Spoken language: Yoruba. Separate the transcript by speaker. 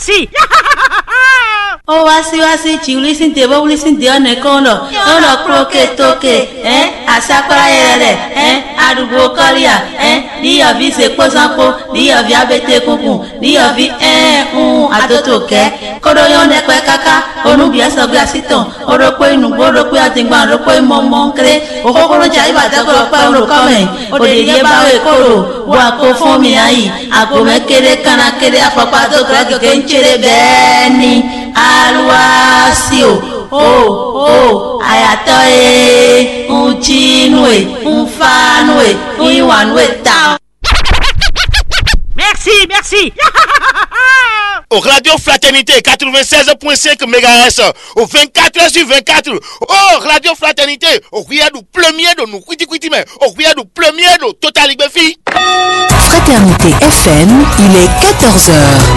Speaker 1: merci.
Speaker 2: ó wá sí wá sí tsi wuli de bó wuli de ọ̀nà kan lọ ọ̀nà kúrókè tókè ẹ́ àsákọ́rá yẹrẹ rẹ̀ ẹ́ àdúgbò kọ́ríà ẹ́ níyọ̀bí sekposanpo níyọ̀bí abẹ́tẹ̀ kunkun níyọ̀bí ẹ́ ń àtótó kẹ́ kódóyọ̀ nẹ́pẹ́ kaka onúbíẹ́ sọ̀gbẹ́ àsìtàn orókó inúgbó orókó àtìgbà orókó ìmọ̀mọ́ nkéré òkókóró jà ìbàdàgbọ̀ pẹ́ olùkọ́mẹ̀ òdèdè báwé kóró wọ àkó fún mi ayì àgbo mẹ́kéré kánákéré afọ́pá tó kéré kékeré ń tẹ̀lé bẹ́ẹ̀ ni aluwasio o o ayatɔ ye ŋutinu ye ŋufanu ye ŋuiwanu ye ta.
Speaker 1: Merci, merci.
Speaker 3: Au Radio Fraternité 96.5 MHz, au 24 sur 24. Oh, Radio Fraternité, au cuillère du premier de nous, quiti quiti mais, au cuillère du premier de Total Fraternité
Speaker 4: FM, il est 14h.